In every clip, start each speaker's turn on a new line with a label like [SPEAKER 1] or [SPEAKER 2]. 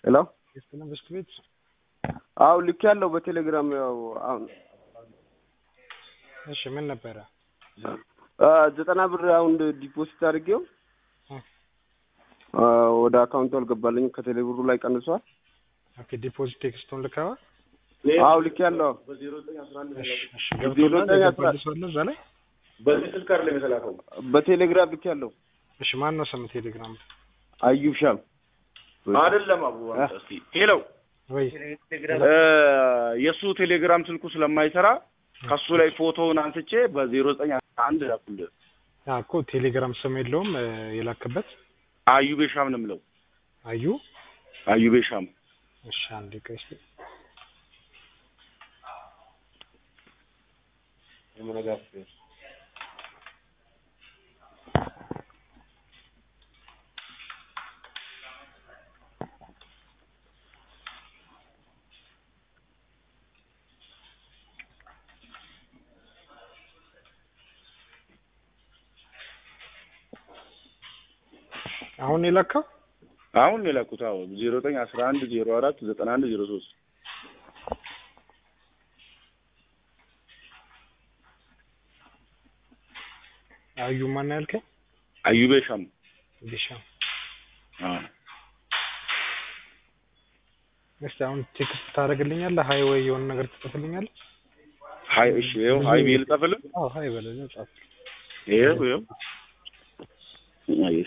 [SPEAKER 1] ሄሎ
[SPEAKER 2] የሰላም በስት ቤት
[SPEAKER 1] አው ልክ ያለው በቴሌግራም ያው አሁን
[SPEAKER 2] እሺ ምን ነበረ
[SPEAKER 1] አ፣ ዘጠና ብር አሁን ዲፖዚት አድርጌው
[SPEAKER 2] እ።
[SPEAKER 1] አ፣ ወደ አካውንቱ አልገባልኝም ከቴሌ ብሩ ላይ ቀንሷል።
[SPEAKER 2] ኦኬ ዲፖዚት ቴክስቱን ልከዋል
[SPEAKER 1] አው ልክ ያለው
[SPEAKER 2] እሺ እሺ
[SPEAKER 1] ዜሮ
[SPEAKER 2] ገብቶላል
[SPEAKER 1] ዘጠኝ አስራ-
[SPEAKER 2] የገባልህ ሰው አለ እዛ ላይ
[SPEAKER 3] በዚህ ስልክ አይደለም የተላከው።
[SPEAKER 1] በቴሌግራም ልክ ያለው
[SPEAKER 2] እሺ ማን ነው ስም ቴሌግራም
[SPEAKER 1] አዩብ ሻም
[SPEAKER 3] አይደለም አቡ አንተ እስኪ ሄሎ
[SPEAKER 2] ወይ
[SPEAKER 3] እ፣ የእሱ ቴሌግራም ስልኩ ስለማይሰራ ከሱ ላይ ፎቶውን አንስቼ በዜሮ ዘጠኝ አንድ ላኩልህ።
[SPEAKER 2] ያ እኮ ቴሌግራም ስም የለውም እ፣ የላክበት
[SPEAKER 3] አዩቤ ሻም ነው የምለው።
[SPEAKER 2] አዩ
[SPEAKER 3] አዩቤ ሻም
[SPEAKER 2] እሺ አንዴ ቆይ እስኪ አሁን የላከው
[SPEAKER 3] አሁን የላኩት አዎ ዜሮ ዘጠኝ አስራ አንድ ዜሮ አራት ዘጠና አንድ ዜሮ ሶስት
[SPEAKER 2] አዩ ማን ነው ያልከኝ
[SPEAKER 3] አዩቤ ሻም
[SPEAKER 2] ዲሻ
[SPEAKER 3] አዎ
[SPEAKER 2] እስቲ አሁን ቴክስት ታደርግልኛለህ ሀይ ወይ የሆነ ነገር ትጽፍልኛለህ
[SPEAKER 3] ሀይ እሺ ይኸው ሀይ ብዬ ልጻፍልህ
[SPEAKER 2] አዎ ሀይ በለኝ ጻፍ
[SPEAKER 3] ይኸው ይኸው አየሽ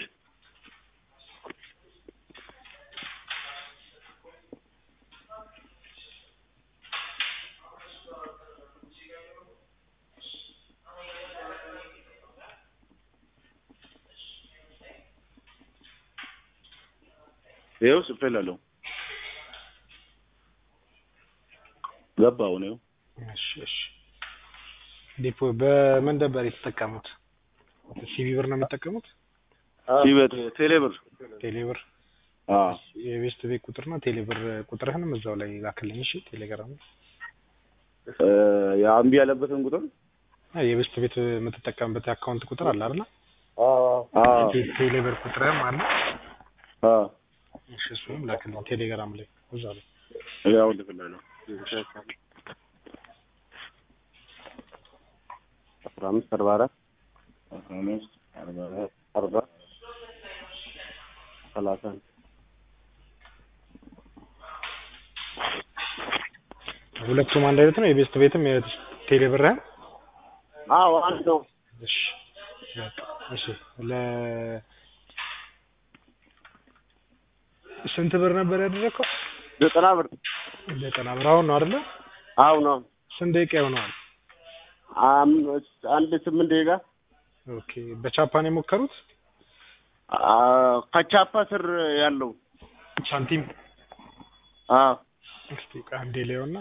[SPEAKER 3] ይኸው ጽፌላለሁ ገባው ነው
[SPEAKER 2] እሺ እሺ ዲፖ በምን ነበር የተጠቀሙት ሲቢ ብር ነው የሚጠቀሙት
[SPEAKER 3] ሲበት ቴሌብር
[SPEAKER 2] ቴሌብር
[SPEAKER 3] አዎ
[SPEAKER 2] የቤስት ቤት ቁጥር ነው ቴሌብር ቁጥርህንም እዛው ላይ ላክልኝ እሺ ቴሌግራም
[SPEAKER 3] እ፣ የአምቢ ያለበትን ቁጥር
[SPEAKER 2] የቤስት ቤት የምትጠቀምበት የአካውንት ቁጥር አለ አይደል
[SPEAKER 3] አዎ
[SPEAKER 2] ቴ- ቴሌብር ቁጥርህም አለ
[SPEAKER 3] አዎ
[SPEAKER 2] እሺ እሱንም ላክልኝ ቴሌግራም ላይ እዛው ላይ
[SPEAKER 3] ያው ልክላለሁ
[SPEAKER 1] አስራ አምስት አርባ አራት
[SPEAKER 3] አስራ አምስት አርባ አራት
[SPEAKER 1] አርባ ሰላሳ አንድ
[SPEAKER 2] ሁለቱም አንድ አይነት ነው የቤስት ቤትም የቴሌብርህም
[SPEAKER 1] አዎ አንድ ነው።
[SPEAKER 2] እሺ በቃ እሺ ለ ስንት ብር ነበር ያደረግከው?
[SPEAKER 1] ዘጠና ብር
[SPEAKER 2] ዘጠና ብር አሁን ነው አይደለ?
[SPEAKER 1] አዎ ነው።
[SPEAKER 2] ስንት ደቂቃ ይሆነዋል?
[SPEAKER 1] አም- አንድ ስምንት ደቂቃ
[SPEAKER 2] ኦኬ በቻፓን የሞከሩት
[SPEAKER 1] አ፣ ከቻፓ ስር ያለው
[SPEAKER 2] ሳንቲም
[SPEAKER 1] አዎ
[SPEAKER 2] እስቲ ቆይ አንዴ ላየውና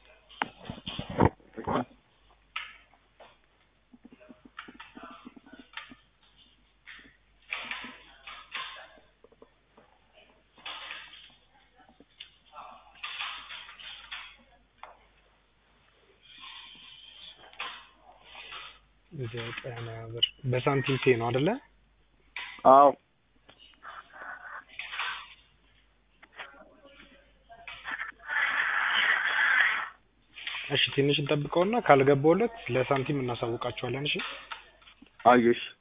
[SPEAKER 2] ዘጠና ብር በሳንቲም ፔ ነው አይደለ?
[SPEAKER 1] አዎ
[SPEAKER 2] እሺ ትንሽ እንጠብቀውና ካልገባውለት ለሳንቲም እናሳውቃቸዋለን። እሺ
[SPEAKER 1] አየሽ